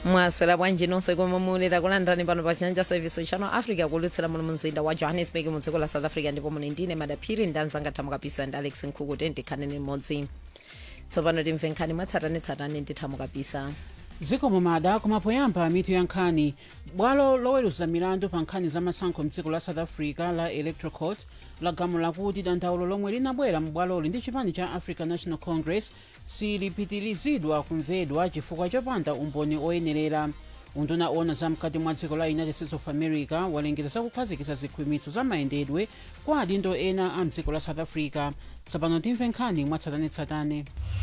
mwaswera bwanji nonse komwe muli takulandirani pano pa chanja service channel africa kulutsira muno mumzinda wa johannesburg mu dziko la south africa ndipo muli ndine madaphiri ndanzanga thamu kapisa ndi alex nkhuku tendikhaneni mmodzi tsopano timve nkhani mwatsatanetsatane ndi thamu kapisa dziko mumada kumapoyamba mitu ya nkhani bwalo loweruza milandu pa nkhani za masankho mdziko la south africa la electoral court lagamula kuti dandaulo lomwe linabwera mu bwaloli ndi chipani cha african national congress silipitirizidwa kumvedwa chifukwa chopanda umboni oyenerera unduna ona zamkati mwa dziko la united states of america walengeza zakukhazikitsa zikhwimitso za mayendedwe kwa adindo ena a mdziko la south africa tsopano timve nkhani mwatsatanetsatane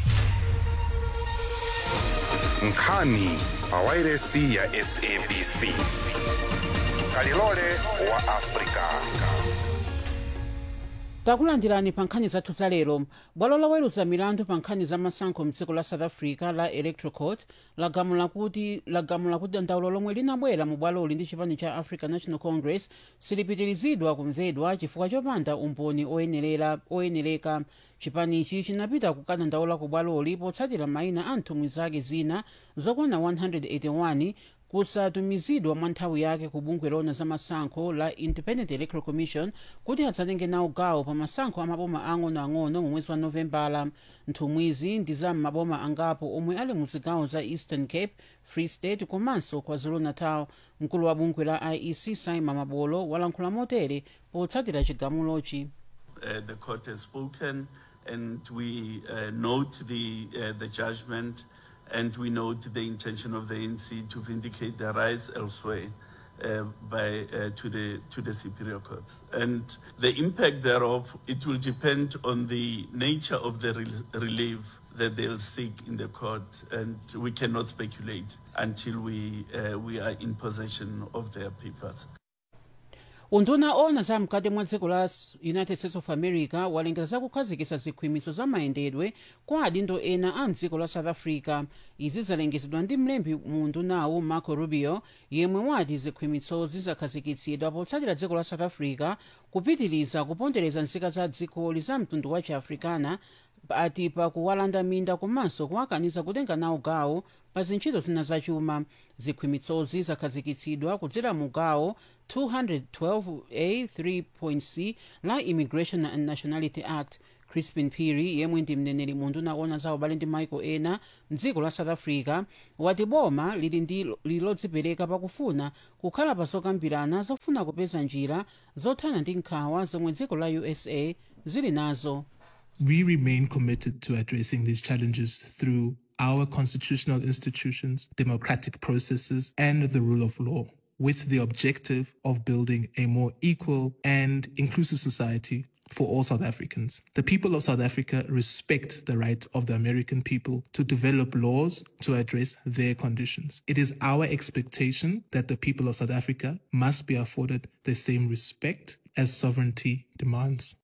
nkhani pa wairesi ya sabc kalilole wa afrika takulandirani pa nkhani zathu za lero bwalo loweruza milandu pa nkhani za masankho mdziko la south africa la electoral court lagamula kuti lagamula kuti dandaulo lomwe linabwera mu bwaloli ndi chipani cha african national congress silipitirizidwa kumvedwa chifukwa chopanda umboni oyenerera oyenereka chipanichi chinapita kukadandaula ku bwaloli potsatira mayina a nthumwi zake zina zokwana 181 kusatumizidwa mwa nthawi yake ku bungwe lona za masankho la independent electoral commission kuti adzatenge nawo gawo pa masankho a maboma ang'onoang'ono mu mwezi wa novembala nthumwizi ndi za maboma angapo omwe ali mu zigawo za eastern cape free state komanso kwazulu-natal mkulu wa bungwe la iec simon mabolo walankhula motere potsatira chigamulochi uh, the court has spoken, and we uh, note the uh, the judgment, and we note the intention of the ANC to vindicate their rights elsewhere. Uh, by uh, to the to the superior courts and the impact thereof it will depend on the nature of the rel- relief that they'll seek in the court and we cannot speculate until we uh, we are in possession of their papers unduna ona za mkati mwa dziko la S- united states of america walengeza zakukhazikitsa zikhwimitso za mayendedwe kwa adindo ena a mdziko la south africa izi zalengezedwa ndi mlembi mu undunawu marco rubio yemwe wati zikhwimitsozi zakhazikitsidwa potsatira dziko la south africa kupitiriza kupondereza nzika za dzikoli za mtundu wa chiafrikana ati pakuwalanda minda komanso kuwakaniza kutenga nawo gawo pa zintchito zina zachuma zikhwimitsozi zakhazikitsidwa kudzera mu gawo 212a3.c la immigration and nationality act crispin piri yemwe ndi mneneri mu unduna ona za ubale ndi maiko ena mdziko la south africa wati boma lili ndi lili lodzipereka pakufuna kukhala pa zokambirana zofuna kupeza njira zothana ndi nkhawa zomwe dziko la usa zili nazo We remain committed to addressing these challenges through our constitutional institutions, democratic processes, and the rule of law, with the objective of building a more equal and inclusive society for all South Africans. The people of South Africa respect the right of the American people to develop laws to address their conditions. It is our expectation that the people of South Africa must be afforded the same respect as sovereignty demands.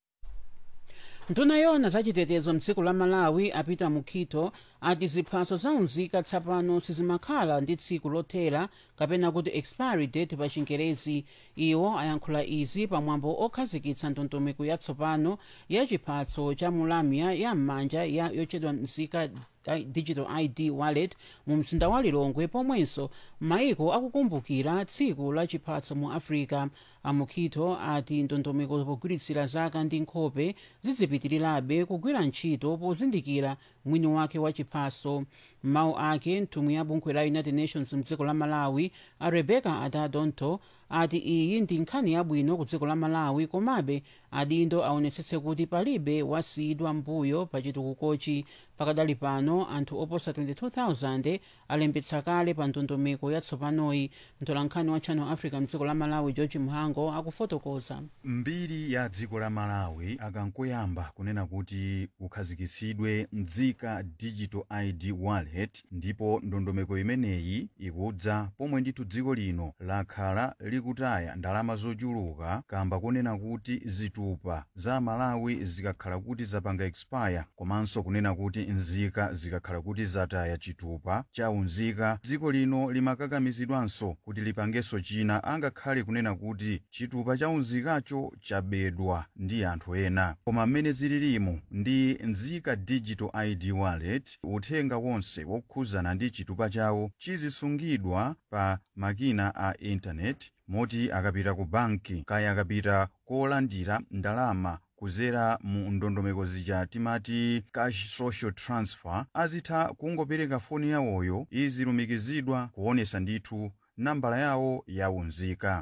nduna yona zachitetezo mdziko la malawi apita mu quito ati ziphaso zaunzika tsapano sizimakhala ndi tsiku lothera kapena kuti expiry date pa chingerezi iwo ayankhula izi pamwambo okhazikitsa ndondomeko yatsopano ya chiphaso cha mulamya ya m'manja ya yochedwa mzika I- digital id wallet mu mzinda wa lilongwe pomwenso maiko akukumbukira tsiku la chiphaso mu africa amukhito ati ndondomeko pogwiritsira zaka ndi nkhope zidzipitirirabe kugwira ntchito pozindikira mwini wake wa chiphaso mawu ake nthumwi ya bungwe la united nations mdziko la malawi a rebecca adadonto ati iyi ndi nkhani yabwino ku dziko la malawi komabe adindo aonetsetse kuti palibe wasiyidwa mbuyo pa chitukukochi pakadali pano anthu oposa 22000 alembetsa kale pa ndondomeko yatsopanoyi mtolankhani wa channel africa mdziko la malawi george mhango akufotokoza mbiri ya dziko la malawi akankoyamba kunena kuti kukhazikitsidwe mdzika digital id wallet ndipo ndondomeko imeneyi ikudza pomwe ndithu dziko lino lakhala likutaya ndalama zochuluka kamba kunena kuti zitupa za malawi zikakhala kuti zapanga expire komanso kunena kuti nzika zikakhala kuti zataya chitupa cha unzika dziko lino limakakamizidwanso kuti lipangenso china angakhale kunena kuti chitupa cha unzikacho chabedwa ndi anthu ena koma mmene zililimo ndi nzika digital id wallet uthenga wonse chilichonse wokhuzana ndi chitupa chawo chizisungidwa pa makina a intaneti moti akapita ku banki kaya akapita kolandira ndalama kuzera mu ndondomeko zija timati cash social transfer azitha kungopereka foni yawoyo izilumikizidwa kuonesa ndithu nambala yawo yaunzika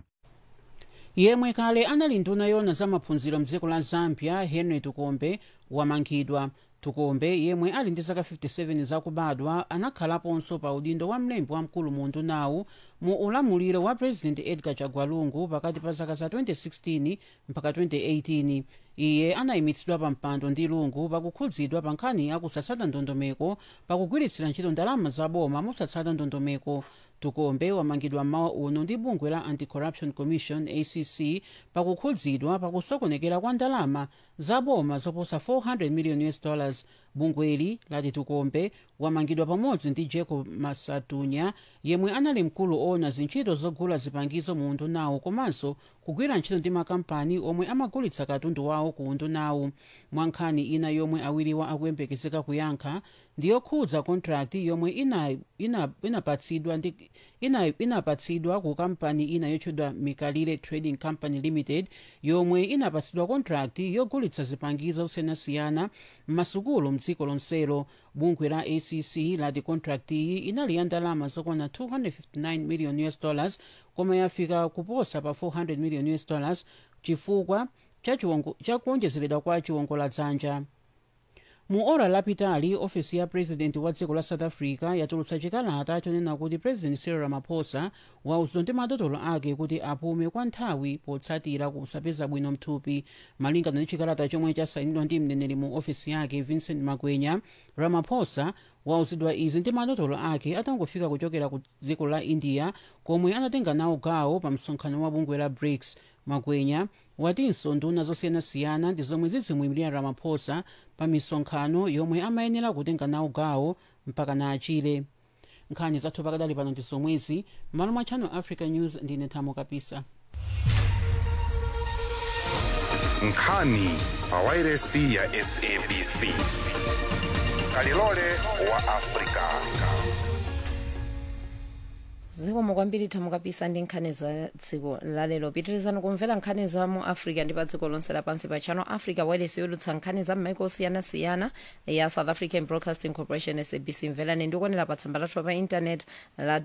yemwe kale anali nduna yona za maphunziro mdziko la zambia henry tukombe wamangidwa tukombe yemwe ali ndi zaka 57 zakubadwa anakhalaponso pa udindo wa mlembi wamkulu mu ndunawu mu ulamuliro wa president edgar chagwalungu pakati pa zaka za 2016 mpaka 2018 iye anayimitsidwa pa mpando ndi lungu pakukhudzidwa pa nkhani yakusatsata ndondomeko pakugwiritsira ntchito ndalama zaboma mosatsata ndondomeko tukombe wamangidwa mmawa uno ndi bungwe la anti-corruption commission acc pakukhudzidwa pakusokonekera kwa ndalama zaboma zoposa 400 million us dollars bungweli lati tukombe wamangidwa pamodzi ndi jacob masatunya yemwe anali mkulu owona zintchito zogula zipangizo mu undunawu komanso kugwira ntchito ndi makampani omwe amagulitsa katundu wawo ku undunawu mwa nkhani ina yomwe awiriwa akuyembekezeka kuyankha ndiyokhudza contract yomwe inapatsidwa ina, ina inapatsidwa ina ku kampani ina yotchedwa mikalire trading company limited yomwe inapatsidwa contract yogulitsa zipangizo zosiyanasiyana m'masukulu mdziko lonselo bungwe la acc lati contract iyi inali ya ndalama zokwana 259 million us dollars koma yafika kuposa pa 400 million us dollars chifukwa cha kuonjezeredwa kwa chiwongoladzanja mu ora lapitali ofesi ya president wa dziko la south africa yatulutsa chikalata chonena kuti president cyril ramaphosa wauzidwa ndi madotolo ake kuti apume kwa nthawi potsatira kusapeza bwino mthupi malingana ndi chikalata chomwe chasayinidwa ndi mneneri mu ofesi yake vincent magwenya ramaphosa wauzidwa izi ndi madotolo ake atangofika kuchokera ku dziko la india komwe anatenga nawo gawo pa msonkhano wa bungwe la brics magwenya watinso nduna zosiyanasiyana ndi zomwe zidzimuyimirira ramaphosa pa misonkhano yomwe amayenera kutenga nawo gawo mpaka na achire nkhani zathu pakadali pano ndi zomwezi m'malo mwa channel africa news ndine thamo kapisa nkhani pa wairesi ya sabc kalilole wa afrika zikomo kwambiri thamo kapisa ndi nkhani za dziko lalero pitirizani kumvera nkhani za mu africa ndi pa dziko lonse lapansi pa channel africa wireless yolutsa nkhani za m'maiko osiyanasiyana ya south african broadcasting corporation sabc mverani ndikuonera pa tsamba lathu pa intanet la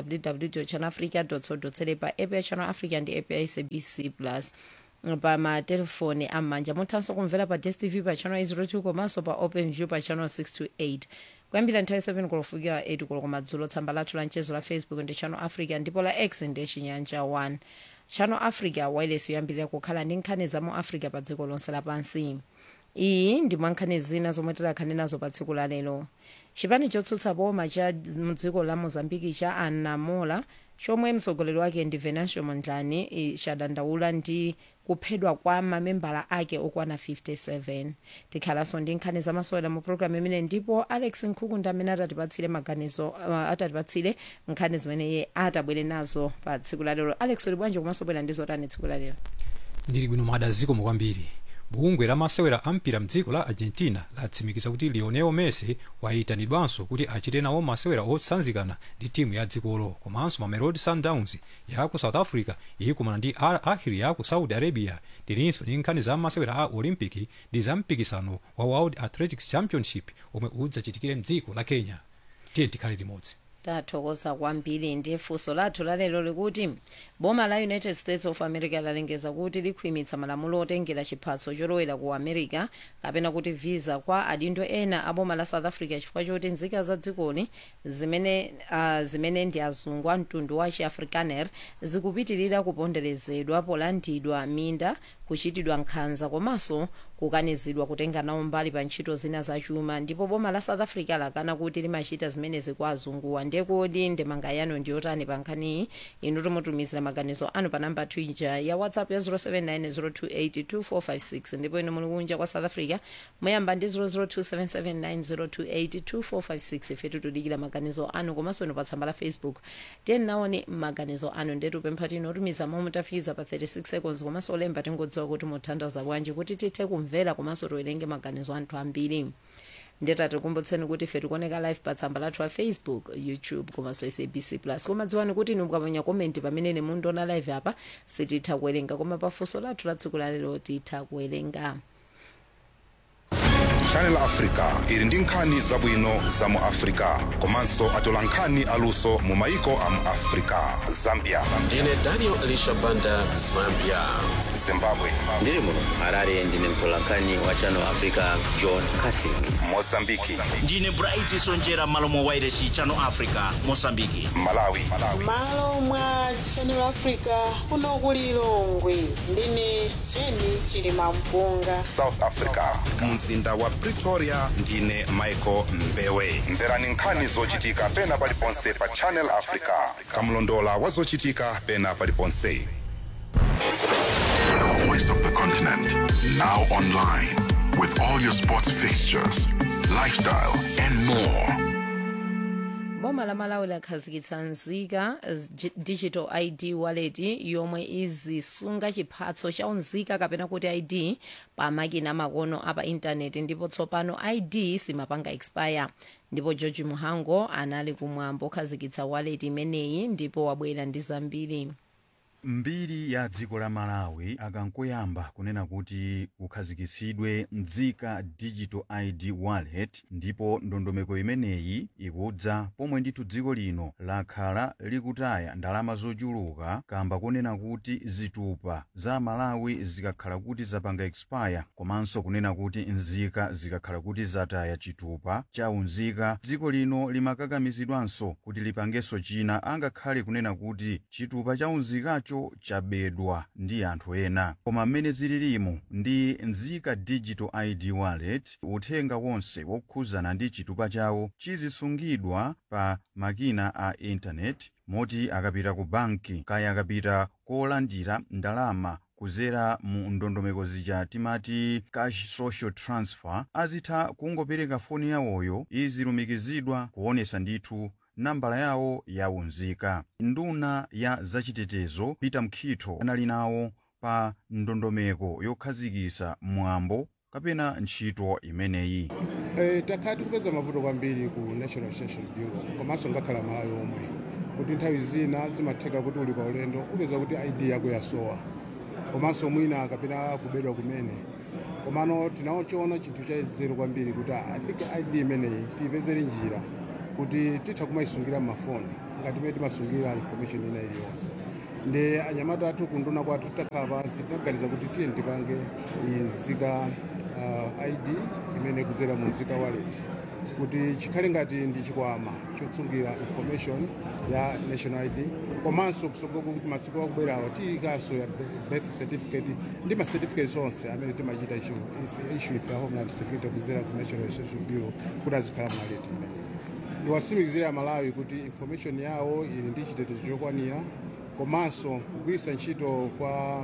www channel africa co za pa app ya channel africa ndi app ya sabc plus pa matelefoni am'manja muthanso kumvera pa dstv pa channel 02 komanso pa open view pa channel 628 kuyambira nthawi 7 kulofikira 8 koloko madzulo tsamba lathu la mchezo la facebook ndi channel africa ndipo la x ndi chinyanja 1 channel africa wireless yoyambirira kukhala ndi nkhani za mu africa pa dziko lonse lapansi iyi ndi mwa nkhani zina zomwe tidakhale nazo pa tsiku la lero chipani chotsutsa boma cha mdziko la mozambiki cha anamola chomwe mtsogoleri wake ndi venancio mondlane chadandaula ndi kuphedwa kwa mamembala ake okwana 57 tikhalanso ndi nkhani zamasewera mu programu imene ndipo alex nkhukunda amene atatipatsire maganizo uh, atatipatsire nkhani zimene iye atabwere nazo pa tsiku lalero alex uli bwanji komanso bwera ndi zotani tsiku lalero ndili bwino madaziko kwambiri bungwe la masewera ampira mdziko la argentina latsimikiza kuti lionel messi wayitanidwanso kuti achite nawo masewera otsanzikana ndi timu ya dzikolo komanso mamelodi sundowns ya ku south africa ikumana ndi al ahli ya ku saudi arabia tilinso ndi nkhani za masewera a olympic ndi za mpikisano wa world athletics championship omwe udzachitikire mdziko la kenya tiye tikhale limodzi tathokoza kwambiri ndi funso lathu lalero likuti boma la united states of america lalengeza kuti likhwimitsa malamulo otengera chiphaso cholowera ku america kapena kuti visa kwa adindo ena a boma la south africa chifukwa choti nzika za dzikoli zimene, uh, zimene ndi azungu a mtundu wa chiafrikaner zikupitirira kuponderezedwa polandidwa minda kuchitidwa nkhanza komanso kukanizidwa kutenga nawo mbali pa ntchito zina zachuma ndipo boma la south africa lakana kuti limachita zimenezi kwa azunguwa ndekodi ndemanga yanu ndiyotani pa nkhaniyi inu timutumizira maganizo anu pa namba twitter ya whatsapp ya 07902825456 ndipo inu muli kunja kwa south africa muyamba ndi 0027790282456 ifetu tudikira maganizo anu komanso inu pa tsamba la facebook tiyeni naone maganizo anu ndetu pempha tino tumiza momwe tafikiza pa 36 seconds komanso olemba tingodziwa kuti muthandaza bwanji kuti tithe kumvera komanso tiwerenge maganizo anthu ambiri ndeta tikumbutseni kuti ife tikuoneka live pa tsamba lathu la facebook youtube komanso sabc plus koma dziwani kuti inu mukamanya komenti pamene mundiona live apa sititha kuwerenga koma pafunso lathu la tsiku lalero titha kuwerenga channel africa ili ndi nkhani zabwino za mu africa komanso atola nkhani aluso mu maiko a mu africa zambia ndine daniel elisha banda zambia zimbabwe ndiri muno harare ndine mtolankhani wa channel africa john casing mozambiki ndine bright sonjera malo mwa wairesi channel africa mosambiki malawi malo mwa channel africa kuno ku lilongwe ndine jeni chilima mpunga south africa mzinda wa pretoria ndine michael mbewe mverani nkhani zochitika pena paliponse pa channel africa kamlondola wa zochitika pena paliponse The voice of the continent. Now online. With all your sports fixtures, lifestyle, and more. boma la malawi lakhazikitsa nzika z- digital id wallet yomwe izisunga chiphaso cha unzika kapena kuti id pa makina makono apa intaneti ndipo tsopano id simapanga expire ndipo george muhango anali kumwambo okhazikitsa wallet imeneyi ndipo wabwera ndi zambiri mbiri ya dziko la malawi akankoyamba kunena kuti kukhazikitsidwe nzika digital id wallet ndipo ndondomeko imeneyi ikudza pomwe ndithu dziko lino lakhala likutaya ndalama zochuluka kamba kunena kuti zitupa za malawi zikakhala kuti zapanga expire komanso kunena kuti nzika zikakhala kuti zataya chitupa cha unzika dziko lino limakakamizidwanso kuti lipangenso china angakhale kunena kuti chitupa cha unzikacho chabedwa ndi anthu ena koma mmene zililimo ndi nzika digital id wallet uthenga wonse wokhuzana ndi chitupa chawo chizisungidwa pa makina a intaneti moti akapita ku banki kaya akapita kolandira ndalama kuzera mu ndondomeko zija timati cash social transfer azitha kungopereka foni yawoyo izilumikizidwa kuonesa ndithu nambala yawo ya unzika nduna ya zachitetezo peter mkhitho anali nawo pa ndondomeko yokhazikisa mwambo kapena ntchito imeneyi e, takhala tikupeza mavuto kwambiri ku national registration bureau komanso ngakhala malawi omwe kuti nthawi zina zimatheka kuti uli pa ulendo upeza kuti id yako yasowa komanso mwina kapena kubedwa kumene komano tinachoona chinthu chazero kwambiri kuti i think id imeneyi tiyipezere njira kuti titha kumayisungira mmafoni ngati mmene timasungira information ina iliyonse ndi anyamata athu kunduna kwathu takhala pansi tinaganiza kuti tiye tipange nzika uh, id imene kudzera mu nzika wallet kuti chikhale ngati ndi chikwama chotsungira information ya national id komanso kusogolo kuti masiku akubwerawa tiyikanso ya birth certificate ndi ma certificates onse amene timachita issue ife ya homeland security kudzera ku national registration bureau kuti azikhala mu wallet imeneyi ndiwatsimikizira malawi kuti information yawo ili ndi chitetezo chokwanira komanso kugwiritsa ntchito kwa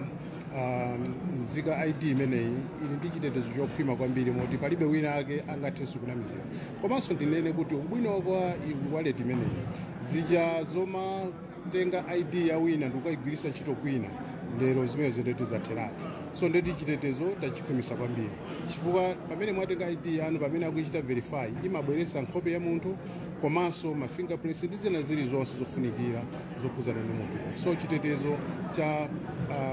um, nzika id imeneyi ili ndi chitetezo chokhwima kwambiri moti palibe wina ake angathenso kunamizira komanso ndinene kuti ubwino kwa wallet imeneyi zija zomatenga id ya wina ndikukayigwiritsa ntchito kwina lero zimene zendeti zatheratu so ndeti chitetezo tachikhwimisa kwambiri chifukwa pamene mwatenga id yanu pamene akuichita verify imabweretsa nkhope ya munthu komanso ma fingerprints ndi zina zili zonse zofunikira zokhuzana ndi munthu so chitetezo cha uh,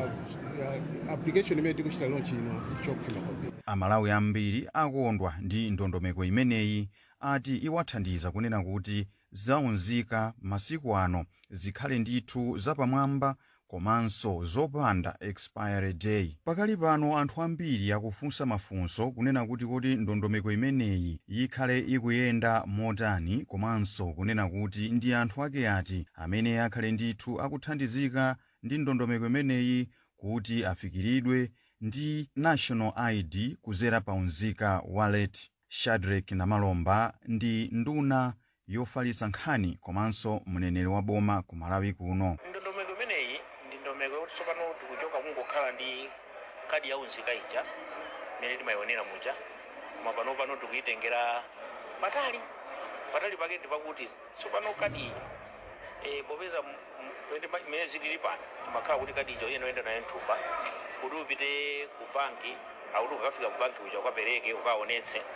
uh, application imene tikuchita launch ino chokhwima kwambiri amalawi ambiri akondwa ndi ndondomeko imeneyi ati iwathandiza kunena kuti zaunzika masiku ano zikhale ndithu zapamwamba komanso zopanda expiry day pakali pano anthu ambiri akufunsa mafunso kunena kuti kuti ndondomeko imeneyi ikhale ikuyenda motani komanso kunena kuti ndi anthu ake ati amene akhale ndithu akuthandizika ndi ndondomeko imeneyi kuti afikiridwe ndi national id kuzera pa unzika wallet shadrack namalomba ndi nduna yofalitsa nkhani komanso mneneri wa boma ku malawi kuno ndondomeko imeneyi ndi ndondomeko yoti tsopano tikuchoka kungokhala ndi kadi ya unzika ija imene timayionera muja koma pano pano tikuyitengera patali patali pake ndi pakuti tsopano kadi iyi e, popeza imene zilili pano timakhala kuti kadi ija iyenoyenda nayo mthumba kuti upite ku banki akuti ukafika ku banki uja ukapereke ukaonetse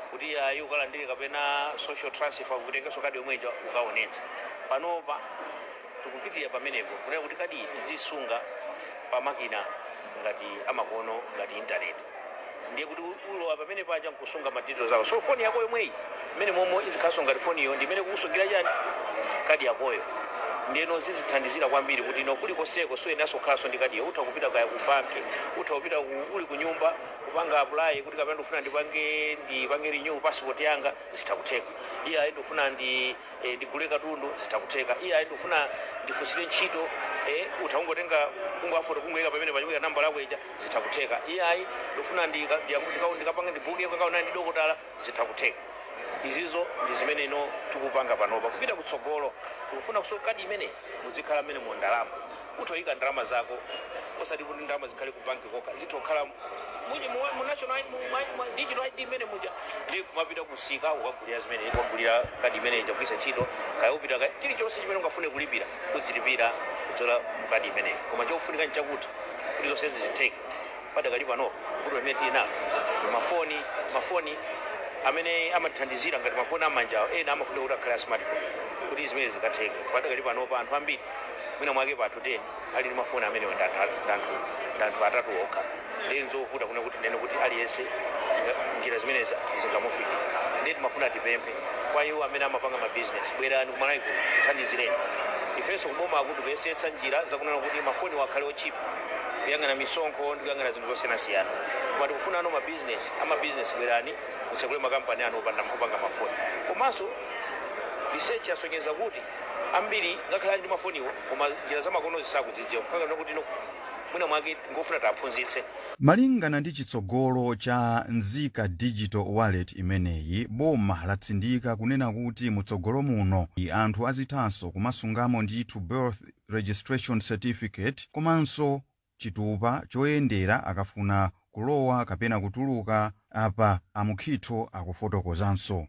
kuti ayi ukalandire kapena social transfer kutengenso kadi yomwe ija ukaonetsa panopa tikupitira pamenepo kunena kuti kadi tidzisunga pa makina ngati amakono ngati intaneti ndiye kuti ulowa pamene paja nkusunga madetails ako so foni yako yomweyi mmene momwe izikhaso ngati foniyo ndimene kukusungira chani kadi yakoyo ndiyeno zizithandizira kwambiri kuti ino kulikoseko suyenaso kukhalanso ndi kadiyo utha kupita kaya ku banki utha kupita ku- uli ku nyumba kupanga apply kuti kapena ndifuna ndipange ndipange renew passport yanga zitakutheka iye ayi ndifuna ndi eh, ndigule katundu zitakutheka iye ayi ndifuna ndifunsire ntchito eh, utha kungotenga kungoafoto kungoyika pamene panyumika namba lako ija zitakutheka iye ayi ndifuna ndika- ndika- ndikapange ndibuke kakaona ndi dokotala zitakutheka izizo ndi zimene ino tikupanga panopa kupita kutsogolo tikufuna kusoka kadi imene muzikhala mmene mu ndalama uthoyika ndalama zako osati kuti ndalama zikhale ku banki kokha zitokhala mwini mu mu national mu- mu- mu digital id imene muja ndi kumapita kusika ukagulira zimene ukagulira kadi imene ija kugwisa ntchito kaya upita kaya chilichonse chimene ungafune kulipira uzilipira kudzola mu kadi imeneyi koma chofunika nchakuti kuti zonse zizitheke padakali pano vuto limene tili nalo ndi mafoni mafoni amene amatithandizira ngati mafoni amanja ena amafuna kuti akhale a smartphone kuti zimene zikatheke padakali panopa anthu ambiri mwina mwake pa anthu 10 ali ndi mafoni amenewo ndi anthu- ndi anthu- ndi anthu atatu okha ndi nzovuta kuna kuti nene kuti aliyense inga- njira zimene zingamufika ndi timafuna tipemphe kwa iwo amene amapanga mabizinesi bwerani kumalaiko tithandizireni ifenso kuboma akuti kuyesetsa njira zakunena kuti mafoni wakhale ochipa kuyang'ana misonkho ndi kuyang'ana zinthu zosiyanasiyana koma tikufuna ano mabizinesi amabizinesi bwerani mutsekule makampani anu opanda- opanga mafoni komanso research yasonyeza kuti ambiri ngakhale ali ndi mafoniwo koma njira zamakono zisakudzidziwa kukangana kuti no mwina mwake ngofuna taphunzitse malingana ndi chitsogolo cha nzika digital wallet imeneyi boma latsindika kunena kuti mutsogolo muno i anthu azithanso kumasungamo ndithu birth registration certificate komanso chitupa choyendera akafuna kulowa kapena kutuluka apa amukhitho akufotokozanso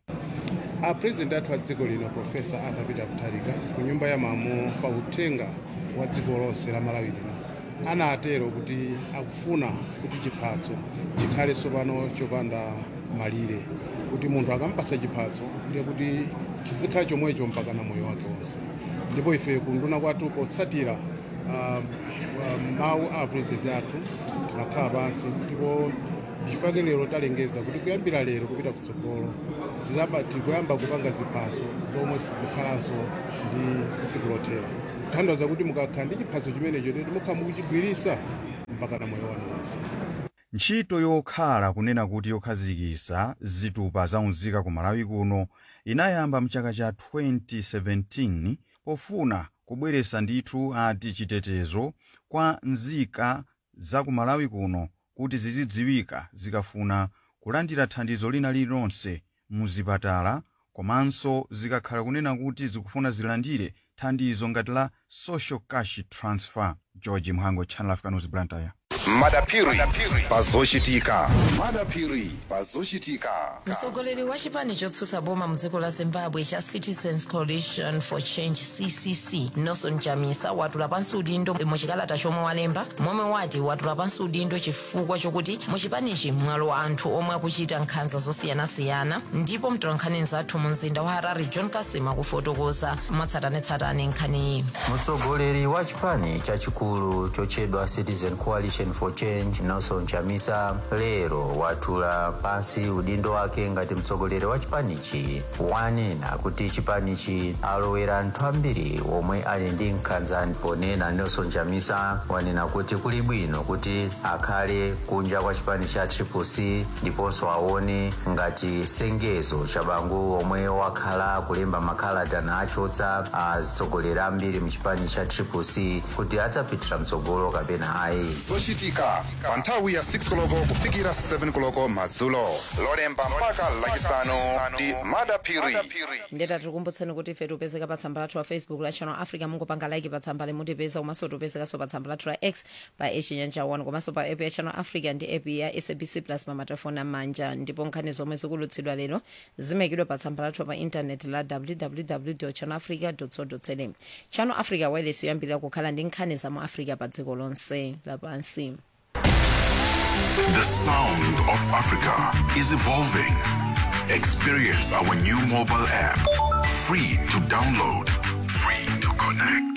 a president athu a dziko lino profesa arthur peter mutharika ku nyumba ya malamulo pa uthenga wa dziko lonse la malawi lino anatero kuti akufuna kuti chiphatso chikhale tsopano chopanda malire kuti munthu akampasa chiphatso ndiye kuti chizikhala chomwecho mpaka na moyo wake wonse ndipo ife kunduna kwathu potsatira ah, ah, mawu a president athu tinakhala pansi ndipo chifukwa lero talengeza kuti kuyambira lero kupita kutsogolo tizaba tikuyamba kupanga ziphaso zomwe sizikhalanso ndi tsiku lothera kuthandiza kuti mukakhala ndi chiphaso chimenecho teti mukhala mukuchigwirisa mpaka na moyo wanu wonse ntchito yokhala kunena kuti yokhazikitsa zitupa zaunzika ku malawi kuno inayamba mchaka cha 2017 pofuna kubweretsa ndithu ati chitetezo kwa nzika za ku malawi kuno kuti zizidziwika zikafuna kulandira thandizo lina lililonse mu zipatala komanso zikakhala kunena kuti zikufuna zilandire thandizo ngati la social cash transfer george mhango channel africa news blantyre madapiri pazochitika madapiri pazochitika mtsogoleri wa chipani chotsutsa boma mdziko la zimbabwe cha citizens coalition for change ccc nelson chamisa watula pansi udindo muchikalata chomwe walemba momwe wati watula pansi udindo chifukwa chokuti muchipanichi mwalowa anthu omwe akuchita nkhanza zosiyanasiyana ndipo mtolankhani nzathu mu mzinda wa harare john kasima kufotokoza mwatsatanetsatane nkhaniyi mtsogoleri wa chipani chachikulu chochedwa citizen coalition for change nelson chamisa lero watula pansi udindo wake ngati mtsogoleri wa chipanichi wanena kuti chipanichi alowera anthu ambiri omwe ali ndi nkhanza ponena nelson chamisa wanena kuti kuli bwino kuti akhale kunja kwa chipani cha triplec ndiponso aone ngati sengezo cha bangu omwe wakhala kulemba makalata nachotsa atsogoleri ambiri mchipani cha triplec kuti adzapitira mtsogolo kapena ayi zochitika pa nthawi ya 6 koloko kufikira 7 koloko madzulo lolemba mpaka lachisanu ndi madapiri ndeta tikukumbutseni kuti ife tipezeka pa tsamba lathu la facebook la channel africa mungopanga like pa tsamba limutipeza komanso tipezekanso pa tsamba lathu la x pa echinyanja 1 komanso pa app ya channel africa ndi app ya sabc plus pa matelefoni amanja ndipo nkhani zomwe zikulutsidwa lero zimayikidwa pa tsamba lathu pa intaneti la www channel africa co za channel africa wireless yoyambirira kukhala ndi nkhani za mu africa pa dziko lonse lapansi The sound of Africa is evolving. Experience our new mobile app. Free to download, free to connect.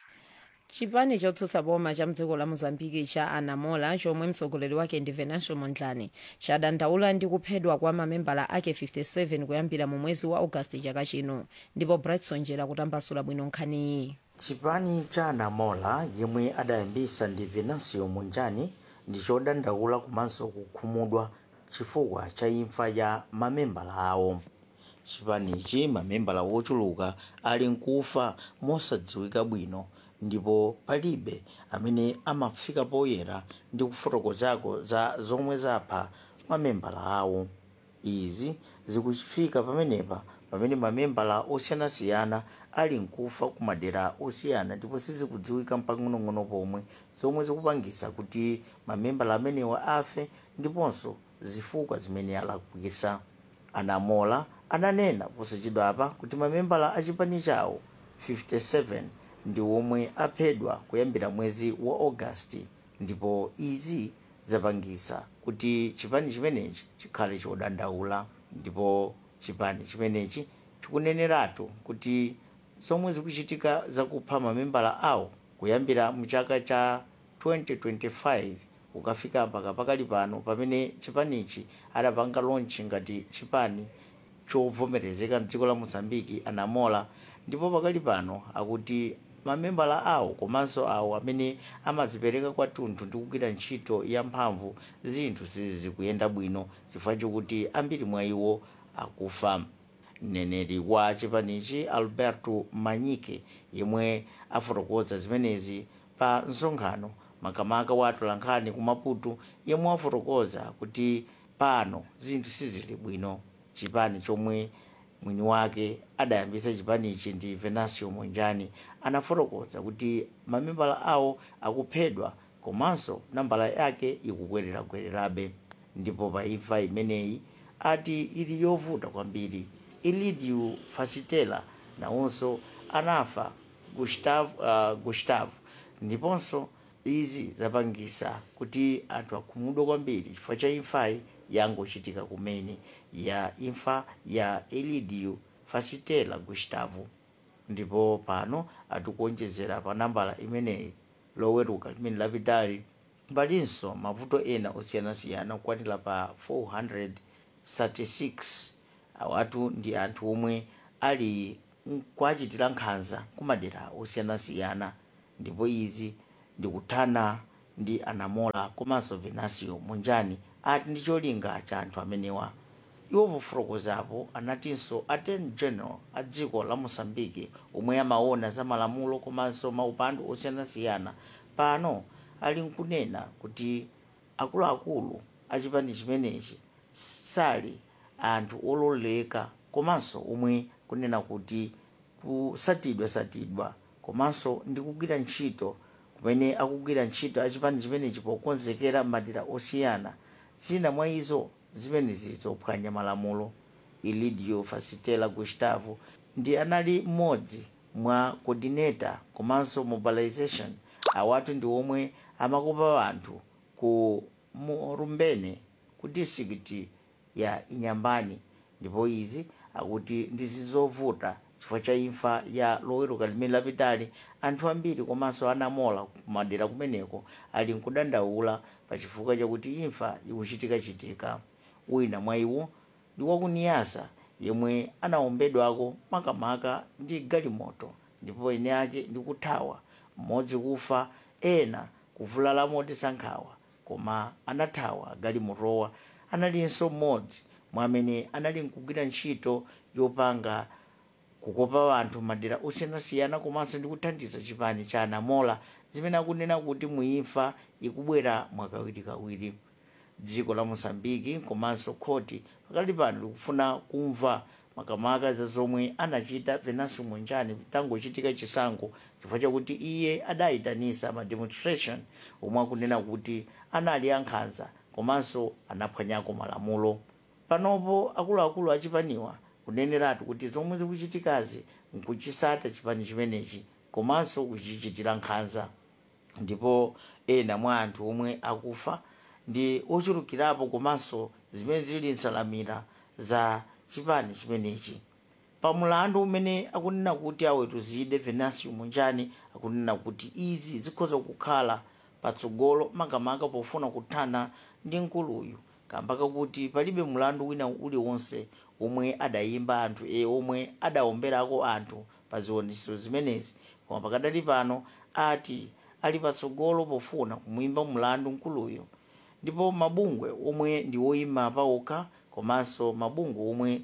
chipani chotsutsa boma cha mdziko la mozambiki cha anamola chomwe mtsogoleri wake ndi venancio mondlane chadandaula ndi kuphedwa kwa mamembala ake 57 kuyambira mu mwezi wa augasti chaka chino ndipo brightson jera kutambasula bwino nkhaniyi chipani cha anamola yemwe adayambisa ndi venancio mondlane ndi chodandaula komanso kukhumudwa chifukwa cha imfa ya mamembala awo chipanichi mamembala wochuluka ali nkufa mosadziwika bwino ndipo palibe amene amafika poyera ndi kufotokozako za zomwe zapha mamembala awo izi zikuchifika pamenepa pamene mamembala osiyanasiyana ali nkufa ku madera osiyana ndipo sizikudziwika mpang'onong'ono pomwe zomwe zikupangisa kuti mamembala amenewa afe ndiponso zifukwa zimene alakwisa anamola ananena posachedwapa kuti mamembala a chipani chawo 57 ndi omwe aphedwa kuyambira mwezi wa augasti ndipo izi zapangisa kuti chipani chimenechi chikhale chodandaula ndipo chipani chimenechi chikuneneratu kuti zomwe zikuchitika zakupha mamembala awo kuyambira mchaka cha 2025 ukafika mpaka pakali pano pamene chipanichi adapanga lonchi ngati chipani chovomerezeka mdziko la mozambiki anamola ndipo pakali pano akuti mamembala awo komanso awo amene amazipereka kwathunthu ndi kugwira ntchito yamphamvu zinthu sizikuyenda bwino chifukwa chokuti ambiri mwa iwo akufa mneneri wa chipanichi alberto manyike yemwe afotokoza zimenezi pa msonkhano makamaka wa atolankhani ku maputo yemwe afotokoza kuti pano zinthu sizili bwino chipani chomwe mwini wake adayambisa chipanichi ndi venancio mondlane anafotokoza kuti mamembala awo akuphedwa komanso nambala yake ikukwererakwererabe ndipo pa imfa imeneyi ati ili yovuta kwambiri elidio fasitela nawonso anafa gustavo, uh, gustavo ndiponso izi zapangisa kuti anthu akhumudwe kwambiri chifukwa cha imfayi yangochitika kumene ya imfa ya elidio fasitela gustavo ndipo pano atikuonjezera pa nambala imeneyi loweruka limene lapitali palinso mavuto ena osiyanasiyana kukwanira pa 436 awatu ndi anthu omwe ali kuachitira nkhanza kumadera osiyanasiyana ndipo izi ndikuthana ndi anamola komanso venancio mondlane ati ndi cholinga cha anthu amenewa iwo pofotokozapo anatinso attorney general a dziko la mosambiki omwe amaona za malamulo komanso maupandu osiyanasiyana pano ali nkunena kuti akuluakulu a chipani chimenechi sali anthu ololeka komanso omwe kunena kuti kusatidwa-satidwa komanso ndi kugwira ntchito kumene akugwira ntchito achipani chimenechi pokonzekera madera osiyana zina mwa izo zimenezi zophwanya malamulo elidio fasitela gustavo ndi anali mmodzi mwa coordinator komanso mobilization awatu ndi omwe amakopa anthu ku murumbene ku district ya inyambani ndipo izi akuti ndizizovuta chifukwa cha imfa ya loweruka limene lapitali anthu ambiri komanso anamola kumadera kumeneko ali nkudandaula pa chifukwa chakuti imfa ikuchitika-chitika wina mwa iwo ndi wakuniyasa yemwe anawombedwako makamaka ndi galimoto ndipo ine ake ndi kuthawa mmodzi kufa ena kuvulala motisankhawa koma anathawa galimotowa analinso mmodzi mwa amene anali nkugwira ntchito yopanga kukopa anthu madera osiyanasiyana komanso ndi kuthandiza chipani cha anamola zimene akunena kuti muimfa ikubwera mwakawirikawiri dziko la mosambiki komanso khoti pakali pano likufuna kumva makamaka za zomwe anachita venancio mondlane tangochitika chisankho chifukwa chakuti iye adayitanisa ma demonstration omwe akunena kuti anali ankhanza komanso anaphwanyako malamulo panopo akuluakulu achipaniwa kuneneratu kuti zomwe zikuchitikazi nkuchisata chipani chimenechi komanso kuchichitira nkhanza ndipo ena mwa anthu omwe akufa ndi ochulukirapo komanso zimene zili nsalamira za chipani chimenechi pamulandu umene akunena kuti awetuzide venancio mondlane akunena kuti izi zikhoza kukhala patsogolo makamaka pofuna kuthana ndi mkuluyu kamba kakuti palibe mulandu wina uliwonse omwe adayimba anthu e omwe adaomberako anthu pa ziwonetsero zimenezi koma pakadali pano ati ali patsogolo pofuna kumuyimba mulandu mkuluyu ndipo mabungwe omwe ndi woyima pawokha komanso mabungwe omwe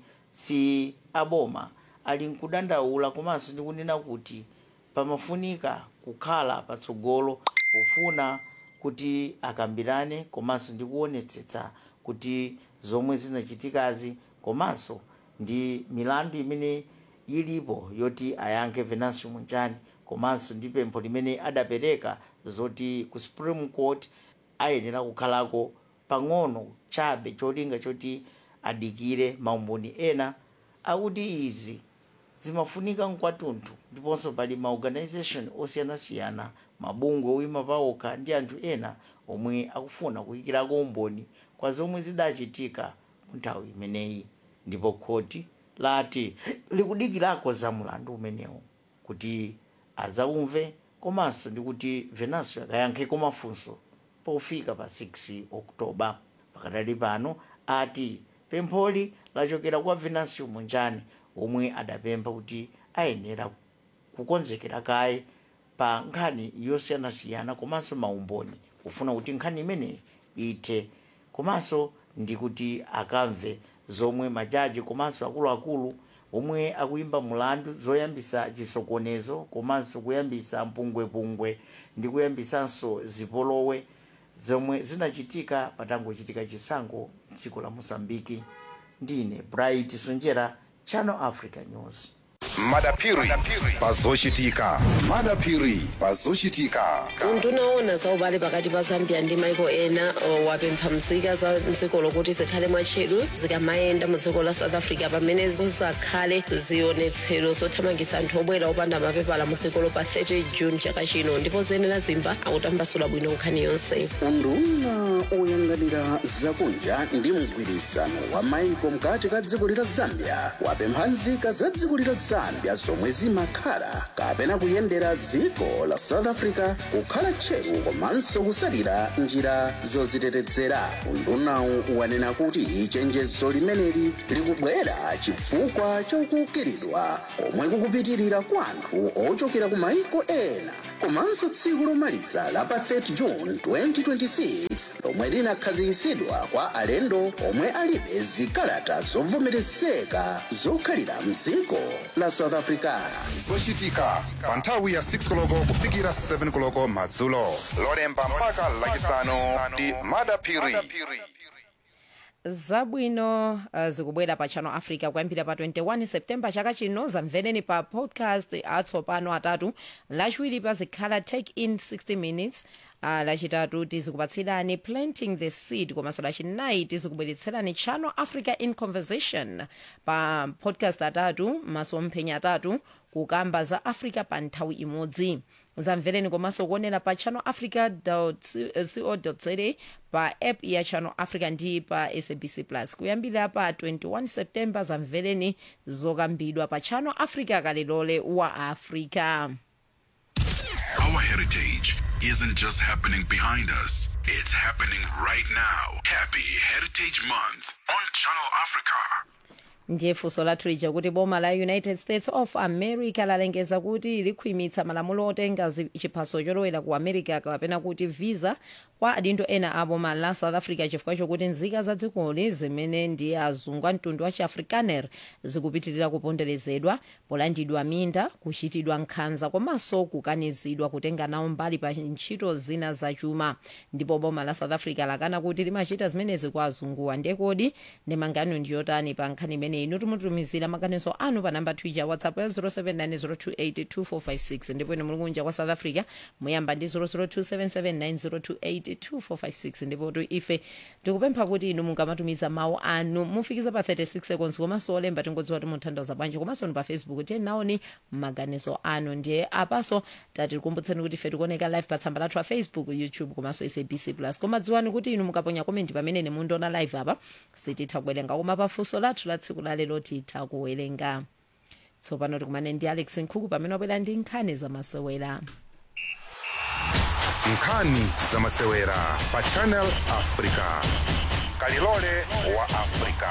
si aboma ali nkudandaula komanso ndi kunena kuti pamafunika kukhala patsogolo pofuna kuti akambirane komanso ndi kuonetsetsa kuti zomwe zinachitikazi komanso ndi milandu imene ilipo yoti ayankhe venancio mondlane komanso ndi pempho limene adapereka zoti ku supreme court ayenera kukhalako pang'ono chabe cholinga choti adikire maumboni ena akuti izi zimafunika mkwatunthu ndiponso pali maorganization osiyanasiyana mabungwe oyima pawokha ndi anthu ena omwe akufuna kuyikirako umboni kwa zomwe zidachitika mu nthawi imeneyi ndipo khoti lati likudikirako za mulandu umenewu kuti adzaumve komanso ndi kuti venancio akayankheko mafunso pofika pa 6 oktoba pakadali pano ati pempholi lachokera kwa venancio mondlane omwe adapempha kuti ayenera kukonzekera kaye pa nkhani yosiyanasiyana komanso maumboni kufuna kuti nkhani imeneyi ithe komanso ndi kuti akamve zomwe majaji komanso akuluakulu omwe akuyimba mulandu zoyambisa chisokonezo komanso kuyambisa mpungwepungwe ndi kuyambisanso zipolowe zomwe zinachitika patangochitika chisankho dziko la mosambiki ndine bright sonjera channel africa news madapiri pazochitika madapiri pazochitika undunaona za ubale pakati pa zambia ndi maiko ena o, wapempha mzika za mdziko lokuti zikhale mwatcheru zikamayenda mu dziko la south africa pamene zizakhale zionetsero zothamangitsa anthu obwera opanda mapepala mu dzikolo pa 30 june chaka chino ndipo zenera zimba akutambasula bwino nkhani yonse unduna oyang'anira zakunja ndi mgwirizano wa maiko mkati ka dziko lila zambia wapempha nzika za dziko lila zambia zomwe zimakhala kapena kuyendera dziko la south africa kukhala tcheru komanso kusalira njira zozitetezera undunawu wanena kuti chenjezo limeneli likubwera chifukwa chakukiridwa komwe kukupitirira kwa anthu ochokera ku maiko ena komanso tsiku lomaliza la pa 30 june 2026 lomwe linakhazikitsidwa kwa alendo omwe alibe zikalata zovomerezeka zokhalira mdziko la south africa zochitika pa nthawi ya 6 koloko kufikira 7 koloko madzulo lolemba mpaka lachisanu ndi madapiri zabwino uh, zikubwera pa channel africa kuyambira pa 21 septemba chaka chino zamvereni pa podcast atsopano atatu lachiwiri pazikhala take in 60 minutes uh, lachitatu tizikupatsirani planting the seed komanso lachinayi tizikubweretserani channel africa in conversation pa podcast atatu masomphenya atatu kukamba za africa pa nthawi imodzi zamvereni komanso kuonera pa channel africa co za pa app ya channel africa ndi pa sabc plus kuyambira pa 21 septemba zamvereni zokambidwa pa channel africa kalilole wa africa Our heritage isn't just happening behind us, it's happening right now. Happy Heritage Month on Channel Africa. ndiye funso lathu lija kuti boma la united states of america lalengeza kuti likhwimitsa malamulo otenga zi- chiphaso cholowera ku america kapena kuti visa kwa adindo ena a boma la south africa chifukwa chokuti nzika za dzikoli zimene ndi azungu a mtundu wa chiafrikaner zikupitirira kuponderezedwa polandidwa minda kuchitidwa nkhanza komanso kukanizidwa kutenga nawo mbali pa ntchito zina zachuma ndipo boma la south africa lakana kuti limachita zimenezi kwa azunguwa ndiye kodi ndemangano ndiyotani pa nkhani imeneyi inu timutumizira maganizo anu pa namba twitter whatsapp ya 0790282456 ndipo ine muli kunja kwa south africa muyamba ndi 0027790282456 ndipo tu ife tikupempha kuti inu mungamatumiza mawu anu mufikiza pa 36 seconds komanso olemba tingodziwa kuti mutanthauza bwanji komanso ni pa facebook tiye naoni maganizo anu ndiye apaso tati tikumbutseni kuti ife tikuoneka live pa tsamba lathu a facebook youtube komanso sabc plus koma dziwani kuti inu mukaponya komenti pamene mundiona live apa sititha kuwerenga koma pafunso lathu la tsiku tsiku la lero titha kuwerenga tsopano tikumane ndi alex nkhuku pamene wabwera ndi nkhani zamasewera nkhani zamasewera pa channel africa kalilole wa africa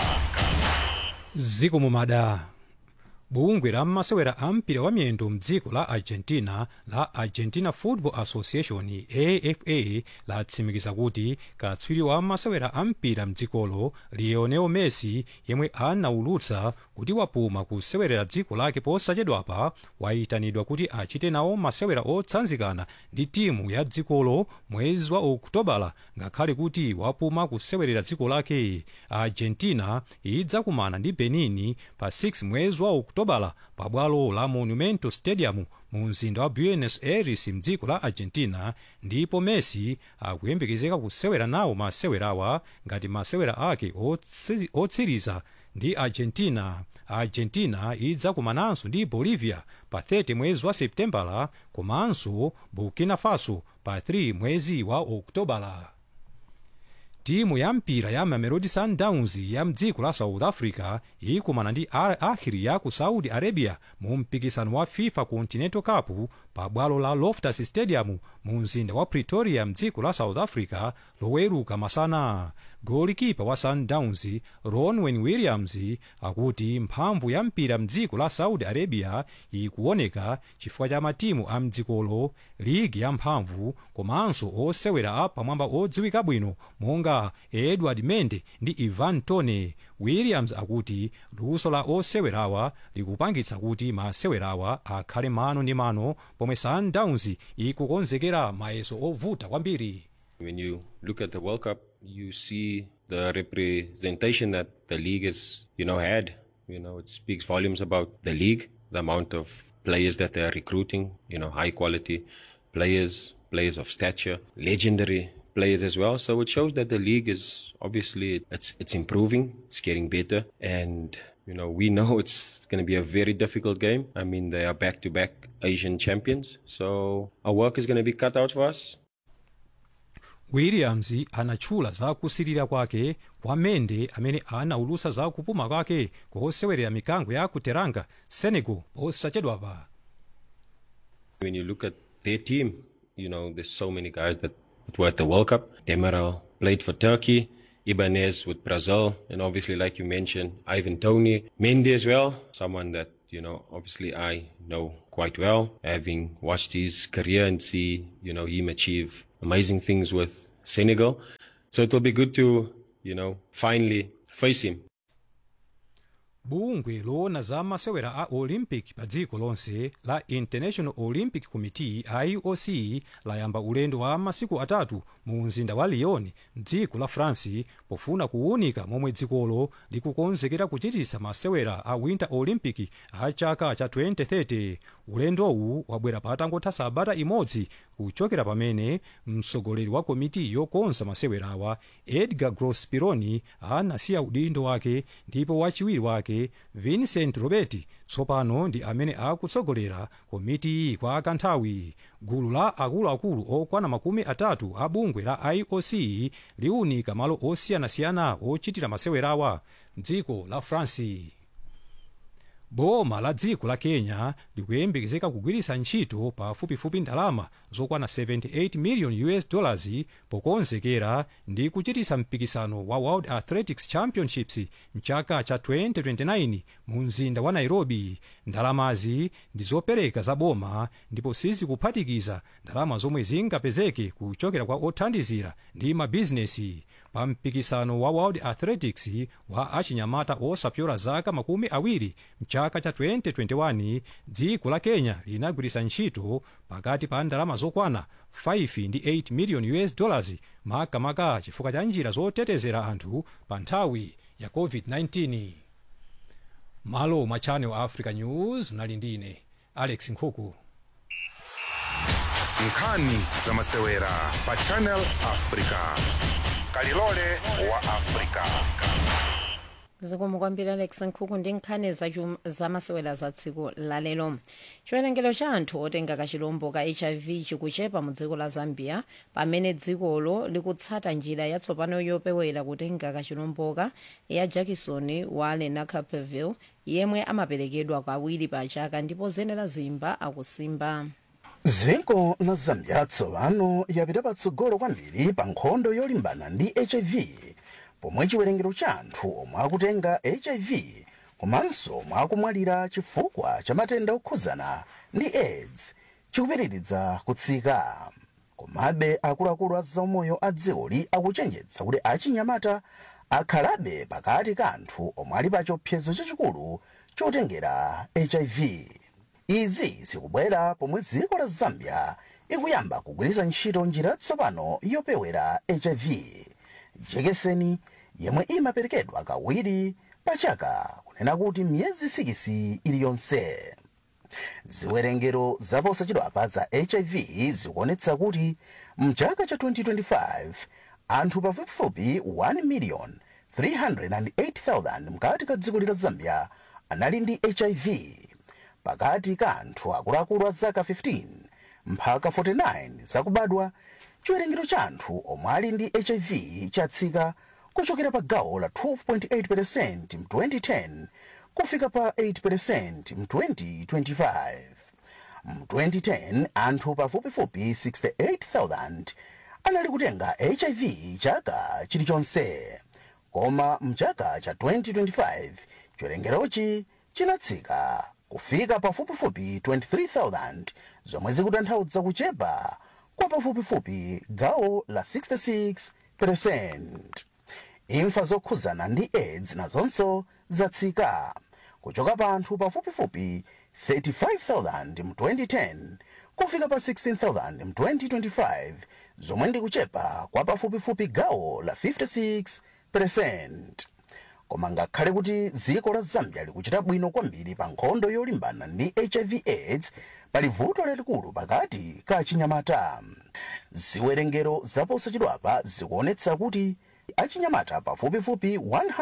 zikomo madam bungwe la masewera a mpira wa miyendo mdziko la argentina la argentina football association afa latsimikiza kuti katswiri wa masewera a mpira mdzikolo lionel messi yemwe anaulutsa kuti wapuma kusewerera dziko lake posachedwapa wayitanidwa kuti achite nawo masewera otsanzikana ndi timu ya dzikolo mwezi wa okutobala ngakhale kuti wapuma kusewerera dziko lake argentina idzakumana ndi benin pa 6 mwezi wa okutobala pabwalo la monumento stadium mu mzinda wa buenos aires mdziko la argentina ndipo messi akuyembekezeka kusewera nawo masewerawa ngati masewera ake otsi- otsiriza ndi argentina argentina idzakumananso ndi bolivia pa 30 mwezi wa septembala komanso burkina faso pa 3 mwezi wa oktobala timu ya mpira ya mamelodi sundowns ya mdziko la south africa ikumana ndi al ahli ya ku saudi arabia mu mpikisano wa fifa continental cup pa bwalo la loftus stadium mu mzinda wa pretoria mdziko la south africa loweruka masana golikipa wa sundowns ronwen williams akuti mphamvu ya mpira mdziko la saudi arabia ikuoneka chifukwa cha matimu a mdzikolo ligi ya mphamvu komanso osewera a pamwamba odziwika bwino monga edward mende ndi ivan tone williams akuti luso la osewerawa likupangitsa kuti masewerawa akhale mano ndi mano pomwe sundowns ikukonzekera mayeso ovuta kwambiri When you look at the World Cup, you see the representation that the league has, you know, had. You know, it speaks volumes about the league, the amount of players that they are recruiting. You know, high quality players, players of stature, legendary players as well. So it shows that the league is obviously it's it's improving, it's getting better, and you know we know it's going to be a very difficult game. I mean, they are back-to-back Asian champions, so our work is going to be cut out for us. williams anatchula za kusirira kwake kwa mende amene anaulutsa za kupuma kwake kosewerera mikango ya kuteranga senegal posachedwapa When you look at their team, you know, there's so many guys that, that were at the World Cup. Demiral played for Turkey, Ibanez with Brazil, and obviously, like you mentioned, Ivan Tony, Mendy as well, someone that, you know, obviously I know quite well, having watched his career and see, you know, him achieve amazing things with Senegal. So it will be good to, you know, finally face him. bungwe loona za masewera a olympic pa dziko lonse la international olympic committee ioc layamba ulendo wa masiku atatu mu mzinda wa lyon mdziko la france pofuna kuwunika momwe dzikolo likukonzekera kuchitisa masewera a winter olympic a chaka cha 2030 ulendowu wabwera patangotha sabata imodzi kuchokera pamene mtsogoleri wa komiti yokonza masewerawa edgar grospironi anasiya udindo wake ndipo wachiwiri wake vincent roberti tsopano ndi amene akutsogolera komiti iyi kwa kanthawi gulu la akuluakulu okwana makumi atatu a bungwe la ioc liunika malo osiyanasiyana ochitira masewerawa mdziko la france boma la dziko la kenya likuyembekezeka kugwiritsa ntchito pafupifupi ndalama zokwana 78 million us dollars pokonzekera ndi kuchitisa mpikisano wa world athletics championships mchaka cha 2029 mu mzinda wa nairobi ndalamazi ndi zopereka za boma ndipo sizikuphatikiza ndalama zomwe zingapezeke kuchokera kwa othandizira ndi mabizinesi pa mpikisano wa world athletics wa achinyamata osapyola zaka makumi awiri mchaka cha 2021 dziko la kenya linagwiritsa ntchito pakati pa ndalama zokwana 5 ndi 8 million us dollars makamaka chifukwa cha njira zotetezera anthu pa nthawi ya covid-19 malo mwa channel africa news mnali ndine alex nkhuku nkhani zamasewera pa channel africa kalilole wa africa zikomo kwambiri alex nkhuku ndi nkhani zachum- zamasewera za dziko lalero chiwerengero cha anthu otenga kachilombo ka hiv chikuchepa mu dziko la zambia pamene dzikolo likutsata njira yatsopano yopewera kutenga kachilomboka ya jackson wa lenacapeville yemwe amaperekedwa kawiri pa chaka ndipo zenera zimba akusimba dziko la zambia tsopano yapita patsogolo kwambiri pa nkhondo yolimbana ndi hiv pomwe chiwerengero cha anthu omwe akutenga hiv komanso omwe akumwalira chifukwa cha matenda okhuzana ndi aids chikupitiriza kutsika komabe akuluakulu a zaumoyo a dzikoli akuchenjetsa kuti achinyamata akhalabe pakati ka anthu omwe ali pa chiopsezo chachikulu chotengera hiv izi zikubwera pomwe dziko la zambia ikuyamba kugwiritsa ntchito njira yatsopano yopewera hiv jekeseni yemwe imaperekedwa kawiri pa chaka kunena kuti miyezi sikisi iliyonse ziwerengero zaposachedwapa za hiv zikuonetsa kuti mchaka cha 2025 anthu pafupifupi 1 million 308,000 mkati ka dziko la zambia anali ndi hiv pakati ka anthu akuluakulu a zaka 15 mpaka 49 zakubadwa chiwerengero cha anthu omwe ali ndi hiv chatsika kuchokera pa gawo la 12.8 mu 2010 kufika pa 8 mu 2025 mu 2010 anthu pafupifupi 68,000 anali kutenga hiv chaka chilichonse koma mchaka cha 2025 chiwerengerochi chinatsika kufika pafupifupi 23,000 zomwe zikutanthauza kuchepa kwa pafupifupi gawo la 66 imfa zokhuzana ndi aids nazonso zatsika kuchoka pa anthu pafupifupi 35,000 mu 2010 kufika pa 16,000 mu 2025 zomwe ndi kuchepa kwa pafupifupi gawo la 56 koma ngakhale kuti dziko la zambia likuchita bwino kwambiri pa nkhondo yolimbana ndi hiv aids pali vuto lalikulu pakati ka achinyamata ziwerengero zaposachedwapa zikuonetsa kuti achinyamata pafupifupi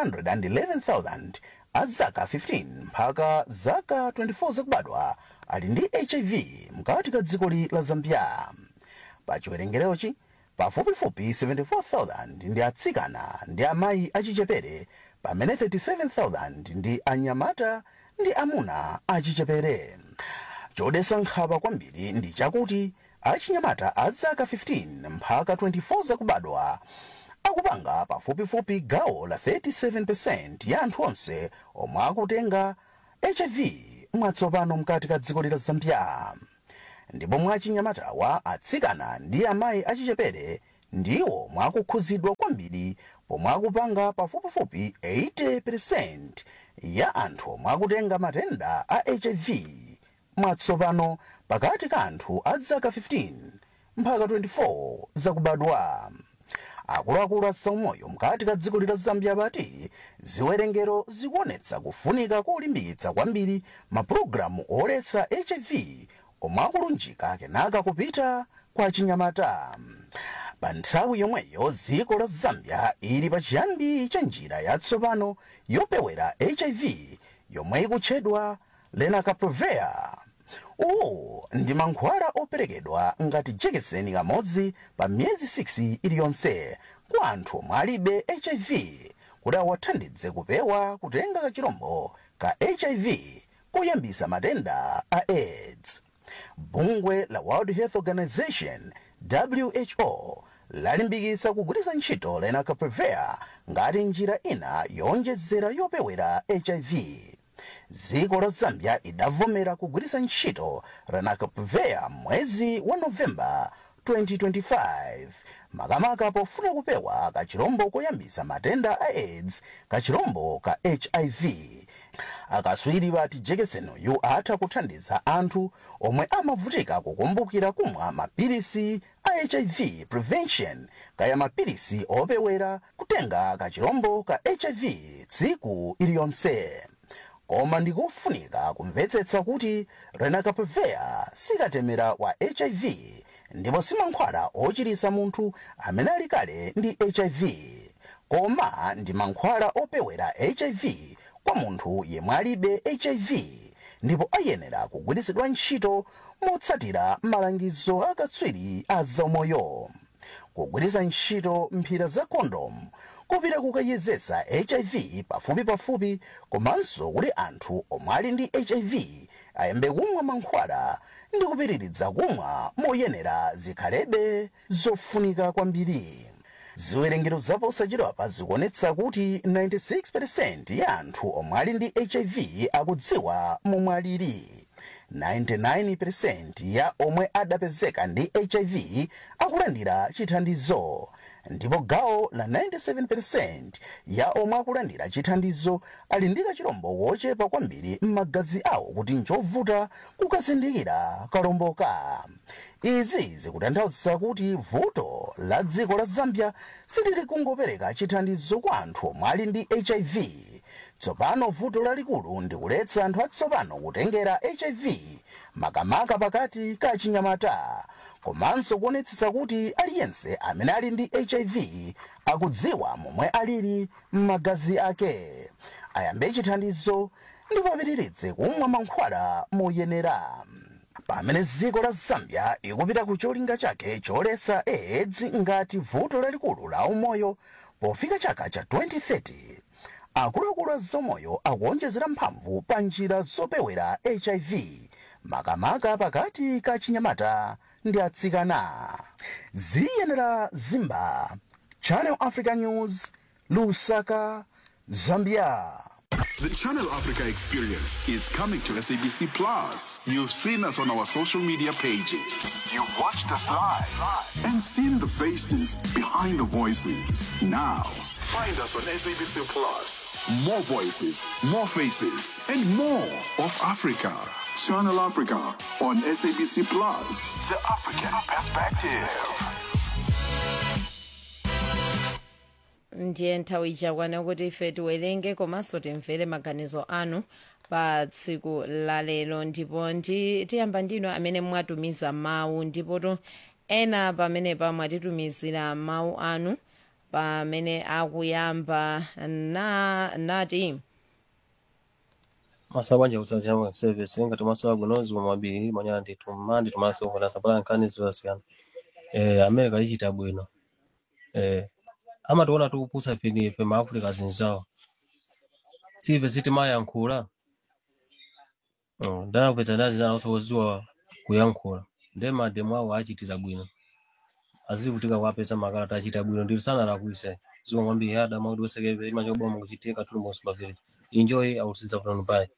111,000 a zaka 15 mpaka zaka 24 zakubadwa ali ndi hiv mkati ka dzikoli la zambia pa chiwerengerochi pafupifupi 74,000 ndi atsikana ndi amayi achichepere pamene 37,000 ndi anyamata ndi amuna achichepere chodetsa nkhawa kwambiri ndi chakuti achinyamata a zaka 15 mpaka 24 zakubadwa akupanga pafupifupi gawo la 37 ya anthu onse omwe akutenga hiv mwatsopano mkati ka dziko la zambia ndipo mwa achinyamatawa atsikana ndi amayi achichepere ndiwo mwakukhuzidwa kwambiri pomwe akupanga pafupifupi 80% ya anthu omwe akutenga matenda a hiv mwatsopano pakati ka anthu a zaka 15 mpaka 24 zakubadwa akuluakulu a zaumoyo mkati ka dziko la zambia pati ziwerengero zikuonetsa kufunika kolimbikitsa kwambiri mapulogalamu oletsa hiv omwe akulunjika kenaka kupita kwa chinyamata pa nthawi yomweyo dziko la zambia ili pa chiyambi cha njira yatsopano yopewera hiv yomwe ikutchedwa lenacapavir uwu ndi mankhwala operekedwa ngati jekeseni kamodzi pa miyezi 6 iliyonse kwa anthu omwe alibe hiv kuti awathandize kupewa kutenga kachirombo ka hiv koyambisa matenda a aids bungwe la world health organization who lalimbikitsa kugwiritsa ntchito lenacapavir ngati njira ina yowonjezera yopewera hiv dziko la zambia idavomera kugwiritsa ntchito lenacapavir mwezi wa novemba 2025 makamaka pofuna kupewa kachirombo koyambisa matenda a aids kachirombo ka hiv akatswiri pati jekeseniyu atha kuthandiza anthu omwe amavutika kukumbukira kumwa mapilisi a hiv prevention kaya mapilisi opewera kutenga kachirombo ka hiv tsiku iliyonse koma ndikofunika kumvetsetsa kuti lenacapavir sikatemera wa hiv ndipo simankhwala ochiritsa munthu amene ali kale ndi hiv koma ndi mankhwala opewera hiv kwa munthu yemwe alibe hiv ndipo ayenera kugwiritsidwa ntchito motsatira malangizo akatswiri a zaumoyo kugwiritsa ntchito mphira za kondomu kupita kukayezetsa hiv pafupi pafupi komanso kuti anthu omwe ali ndi hiv ayambe kumwa mankhwala ndi kupitiridza kumwa moyenera zikhalebe zofunika kwambiri ziwerengero zaposachedwapa zikuonetsa kuti 96% ya anthu omwe ali ndi hiv akudziwa momwe alili 99% ya omwe adapezeka ndi hiv akulandira chithandizo ndipo gawo la 97% ya omwe akulandira chithandizo ali ndi kachilombo wochepa kwambiri m'magazi awo kuti nchovuta kukazindikira kalomboka izi zikutanthauza kuti vuto la dziko la zambia silili kungopereka chithandizo kwa anthu omwe ali ndi hiv tsopano vuto lalikulu ndi kuletsa anthu atsopano kutengera hiv makamaka pakati ka chinyamata komanso kuonetsetsa kuti aliyense amene ali ndi hiv akudziwa momwe alili m'magazi ake ayambe chithandizo ndipo apitiridze kumwa mankhwala moyenera pamene dziko la zambia ikupita ku cholinga chake choletsa aids ngati vuto lalikulu la umoyo pofika chaka cha 2030 akuluakulu a zaumoyo akuonjezera mphamvu pa njira zopewera hiv makamaka pakati ka chinyamata ndi atsikana ziyenera zimba channel africa news lusaka zambia The Channel Africa experience is coming to SABC Plus. You've seen us on our social media pages. You've watched us live and seen the faces behind the voices. Now, find us on SABC Plus. More voices, more faces, and more of Africa. Channel Africa on SABC Plus. The African perspective. ndiye nthawi ichakwana kuti ife tiwerenge komanso timvere maganizo anu pa tsiku la lero ndipo ndi tiyamba ndino amene mwatumiza mawu ndipo to ena pamenepa mwatitumizira mawu anu pamene akuyamba na nati masabu anje kusaziyama service ngati masabu agonozi wa mabiri manyana nditu mandi tumaso kuna sapala nkani zosiyana eh america ichita bwino eh ama tiona tikupusa fini ife maafrika zinzawo sive sitimayankhula ndakupedza ndazinanso oziwa kuyankhula nde mademu awo achitira bwino azivutika kuapeza makalata achita bwino ndiri sana lakuise ziwa kwambiri ada maudi wesekeve imachoboma kuchitika tulumbosi pavillage enjoy autsiza kutano pai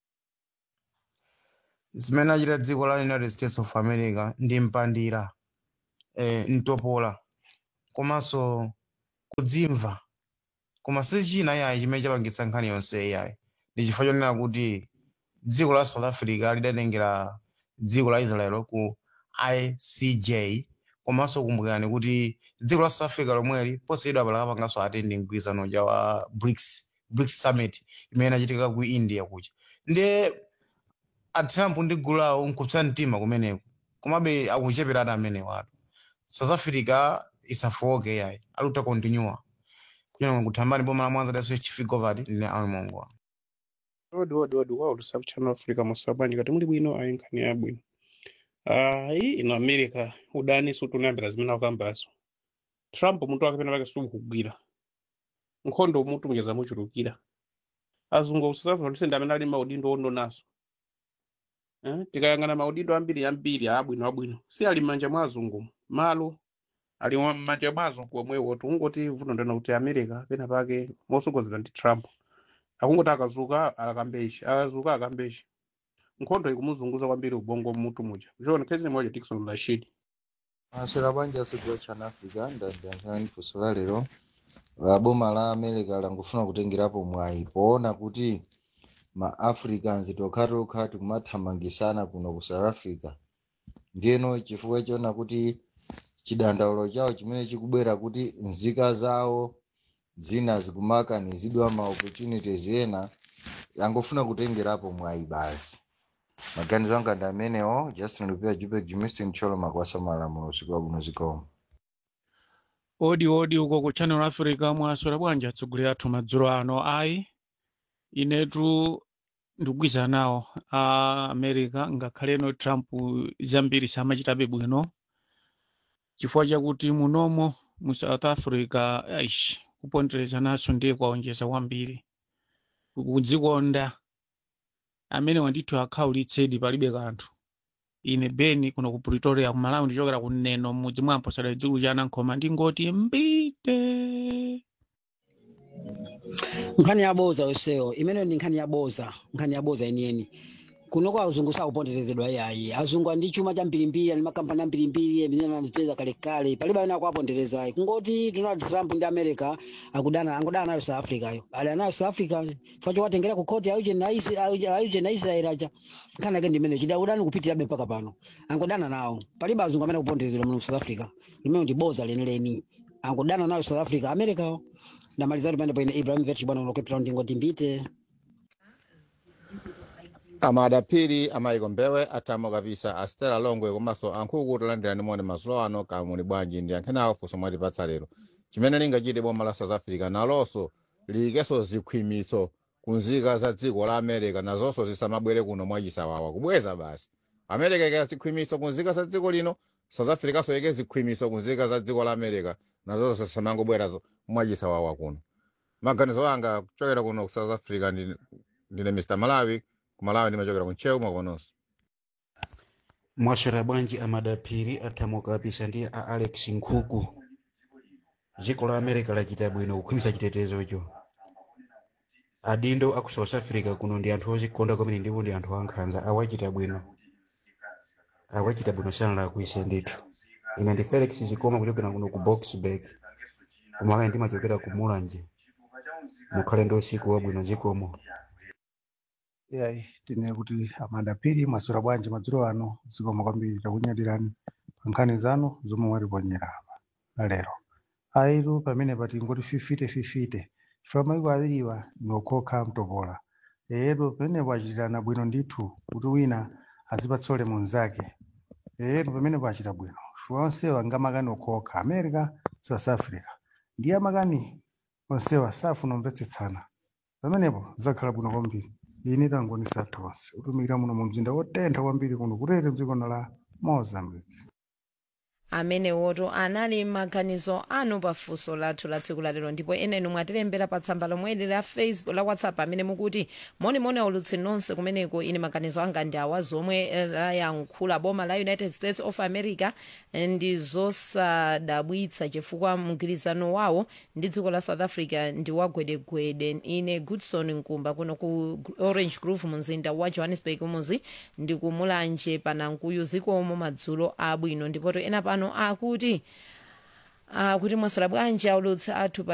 zimene achita dziko la united states of america ndi mpandira eh, mtopola komanso kudzimva koma si china yayi chimene chapangitsa nkhani yonse yayi ndi chifukwa chonena kuti dziko la south africa lidatengera dziko la israel ku icj komanso kumbukirani kuti dziko la south africa lomweli poseyedwa palakapanganso atendi mgwirizano ja wa brics brics summit imene inachitika ku india kucha ndiye atrump ndi gulu lawo nkupsa mtima kumeneko komabe akucheperana amene watu south africa isafoke yayi aluta continua kunyama kuthambani boma la mwanza daso chifigovati ndine almongo odi odi odi wa ulusaku channel africa maswabani kati muli bwino ayi nkhani ya bwino ayi ino america udani sutunayambira zimene akambazo trump mutu wake pena pake sukugwira nkhondo mutu mujeza muchulukira azungu kusasafuna kuti sende amene ali maudindo ondo naso eh? tikayang'ana maudindo ambiri ambiri abwino abwino si ali m'manja mwa azungu malo ali m'manja mwa azungu omwewo tungoti vuto ndena kuti america pena pake mosogozedwa ndi trump akungoti akazuka akambeshi akazuka akambeshi nkhondo ikumuzunguza kwambiri ubongo mutu muja john khezi moja dikson rashid maswera bwanji asodwa chana africa ndandiyankhani funso la lero la boma la america langofuna kutengerapo mwayi poona kuti ma africans tokhatokha tikumathamangisana kuno ku south africa ndiyeno chifukwa chiona kuti chidandaulo chawo chimene chikubwera kuti nzika zawo zina zikumakanizidwa ma opportunities ena angofuna kutengerapo mwayi basi maganizo anga ndi amenewo justin lupia jupek jimistin cholo makwasa malamulo usiku wabwino zikomo odi odi uko ku channel africa mwaswera bwanji atsogoleri athu madzulo ano ayi inetu ndikugwiza nawo a america ngakhaleno trump zambiri samachitabe bwino chifukwa chakuti munomo mu south africa aish kupondereza naso ndiye kwaonjeza kwambiri kudzikonda amene wandithu akhaulitsedi palibe kanthu ine beni kuno ku pretoria ku malawi ndichokera ku neno mudzi mwa mposera dzikulu cha anankhoma ndingoti mbite nkhani yaboza yoseyo imene ndi nkhani yaboza nkhani yaboza yeniyeni kunoko azungu sakuponderezedwa yayi azungu ndi chuma cha mbirimbiri ani makampani ambirimbiri amene anazipeza kalekale palibe amene akuaponderezayi kungoti donald trump ndi america akudana angodana nayo south africa yo ali anayo south africa facho watengera ku koti ayuje na israel aja nkhani yake ndimene chida udani kupitirabe mpaka pano angodana nawo palibe azungu amene akuponderezedwa muno south africa limene ndi boza lenileni angodana nayo south africa america ndamaliza kuti pande paine ibrahim vetch bwana unokepera ndingoti mbite amadapiri amayiko mbewe atamo kapisa astera longwe komanso ankhuku talandirani moni mazulo ano kamuli bwanji ndi ankhenawo funso mwatipatsa lero chimene lingachite boma la south africa nalonso likenso zikhwimitso kunzika za dziko la america nazonso zisamabwere kuno mwachisawawa kubweza basi america ika zikhwimitso kunzika za dziko lino south africa so ike zikhwimitso kunzika za dziko la america nazonso zisamangobwera mwachisawawa kuno maganizo anga kuchokera kuno ku south africa ndi- ndine mr malawi kumalawi ndimachokera kunchewu mwakononso mwaswera bwanji amadapiri athamuka kapisa ndi a alex nkhuku dziko la america lachita bwino kukhwimisa chitetezocho adindo aku south africa kuno ndi anthu ozikonda kwamene ndipo ndi anthu ankhanza awachita bwino awachita bwino sanala kuise ndithu ine ndi felix zikoma kuchokera kuno ku boxburg kumalawi ndimachokera ku mulanje mukhale ndi usiku wabwino zikomo yayi tine kuti amadapiri mwaswera bwanji madzulo ano zikoma kwambiri takunyadirani pa nkhani zanu zomwe mwatiponyera apa lero aitu pamene pati ngoti fifite fifite chifukwa mayiko awiriwa ni okhokha mtopola eyetu pamenepo achitirana bwino ndithu kuti wina azipatsole munzake eyetu pamenepo achita bwino chifukwa onsewa ngamakani okhokha america south africa ndiye amakani onsewa safuna omvetsetsana pamenepo zakhala bwino kwambiri ine tangonisa tonse utumikira muno mu mzinda wotentha kwambiri kuno kutete mdziko la mozambique amene woto anali maganizo anu pafunso lathu la tsiku lalero ndipo eneni mwatilembera pa tsamba lomweli la facebook la whatsapp amene mukuti monimoni aulutsi nonse kumeneko ine maganizo anga ndi awa zomwe eh, layankhula boma la united states of america eh, ndi zosadabwitsa chifukwa mgwirizano wawo ndi dziko la south africa ndi wagwedegwede ine goodson nkumba kuno ku orange grove mumzinda wa johannesburg muzi ndi kumulanje panankuyu zikomo madzulo abwino ndipoto ena pano akuti akuti mwaswera bwanji aulutsi athu pa